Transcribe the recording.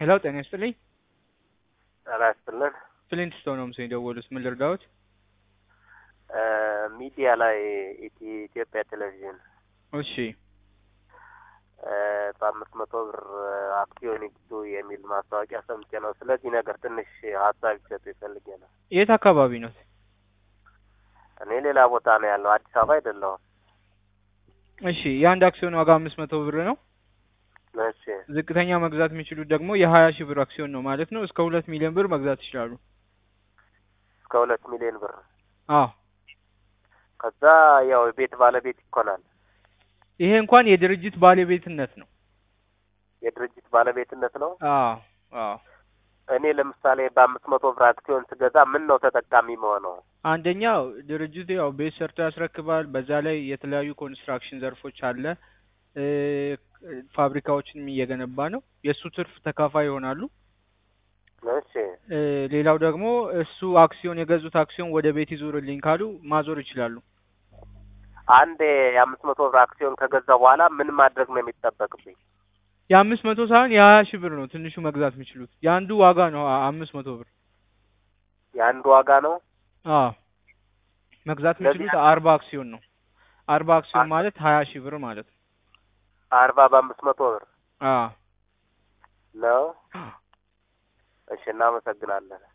ሄሎ ጤና ይስጥልኝ። ጤና ይስጥልን። ፍሊንት ስቶን ነው ምስል የደወሉት። ምን ልርዳዎት? ሚዲያ ላይ ኢቲ- ኢትዮጵያ ቴሌቪዥን እሺ በአምስት መቶ ብር አክሲዮን ይግዙ የሚል ማስታወቂያ ሰምቼ ነው። ስለዚህ ነገር ትንሽ ሀሳብ ይሰጡ ይፈልጌ ነው። የት አካባቢ ነው? እኔ ሌላ ቦታ ነው ያለው፣ አዲስ አበባ አይደለሁም። እሺ የአንድ አክሲዮን ዋጋ አምስት መቶ ብር ነው። እሺ ዝቅተኛ መግዛት የሚችሉት ደግሞ የሀያ ሺህ ብር አክሲዮን ነው ማለት ነው። እስከ ሁለት ሚሊዮን ብር መግዛት ይችላሉ። እስከ ሁለት ሚሊዮን ብር አዎ ከዛ ያው የቤት ባለቤት ይኮናል። ይሄ እንኳን የድርጅት ባለቤትነት ነው። የድርጅት ባለቤትነት ነው። አዎ አዎ እኔ ለምሳሌ በአምስት መቶ ብር አክሲዮን ስገዛ ምን ነው ተጠቃሚ መሆነው? አንደኛው ድርጅቱ ያው ቤት ሰርቶ ያስረክባል። በዛ ላይ የተለያዩ ኮንስትራክሽን ዘርፎች አለ እ ፋብሪካዎችንም እየገነባ ነው። የእሱ ትርፍ ተካፋይ ይሆናሉ። እሺ እ ሌላው ደግሞ እሱ አክሲዮን የገዙት አክሲዮን ወደ ቤት ይዞርልኝ ካሉ ማዞር ይችላሉ። አንዴ የአምስት መቶ ብር አክሲዮን ከገዛ በኋላ ምን ማድረግ ነው የሚጠበቅብኝ? የአምስት መቶ ሳይሆን የሀያ ሺህ ብር ነው ትንሹ መግዛት የሚችሉት። የአንዱ ዋጋ ነው አ- አምስት መቶ ብር። የአንድ ዋጋ ነው። አዎ መግዛት የሚችሉት አርባ አክሲዮን ነው። አርባ አክሲዮን ማለት ሀያ ሺህ ብር ማለት ነው። አርባ በአምስት መቶ ብር አዎ ነው። እሺ እናመሰግናለን።